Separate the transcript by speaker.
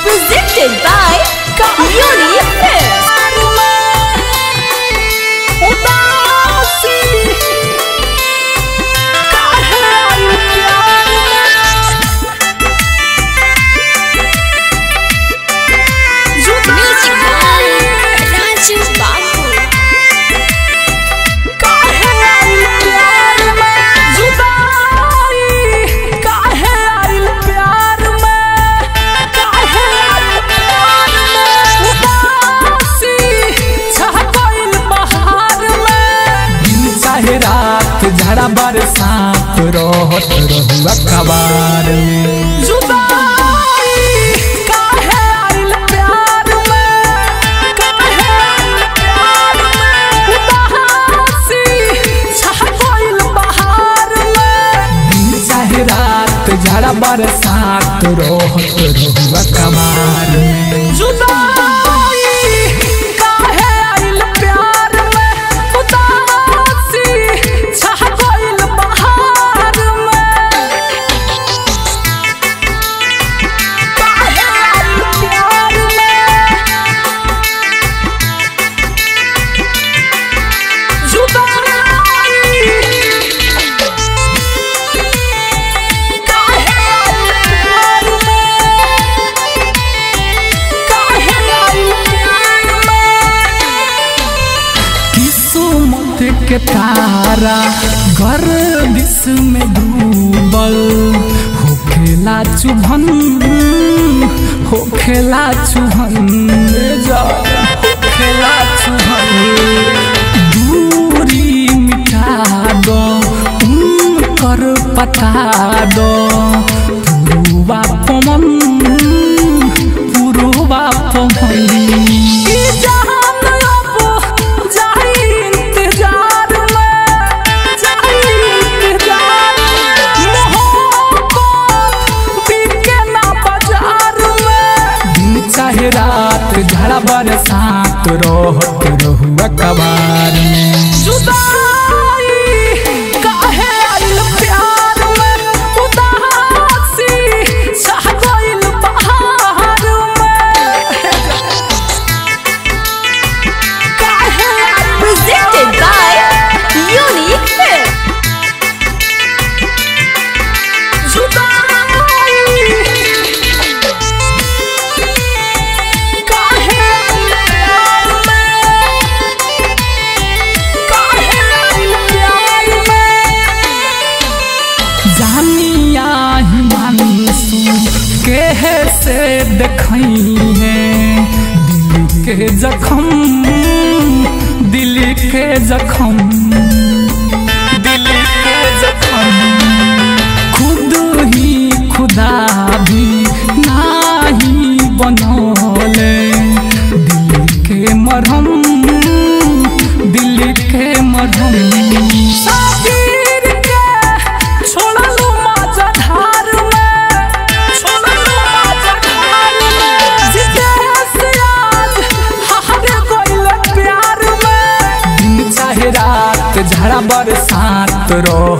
Speaker 1: Presented by Unique Films. Music by Raju Babu.
Speaker 2: चाहे रात झड़ा बरसात रहत रहुआ कबार में चाहे रात झड़ा बरसात रहत रहुआ कबार में किस्मत के तारा गर्दिश में डूबल होखेला चुभन होखेला चुभन जा होखेला चुभन दूरी मिटा दो उनकर पता दो पुरुबा पमन पुरुबा पमन ई जहान अब जाई इंतजार में जाई इंतजार मोहब्बत बिके ना बाजार में दिन चाहे रात झड़ा बरसात रहत रहुआ कबार में जुदाई काहे आइल प्यार में उदासी छा गइल बहार में
Speaker 1: Presented by Unique Films.
Speaker 2: जानिया ही मानसू के से देखई है दिल के जखम दिल के जखम दिल के जखम खुद ही खुदा भी नाही बनौले दिल के मरहम दिल के मरहम साबिर के छोड़लू माजा धार में छोड़लू माजा धार में जितेश आज हार गइल प्यार में दिन चाहे रात झड़ा बरसात रो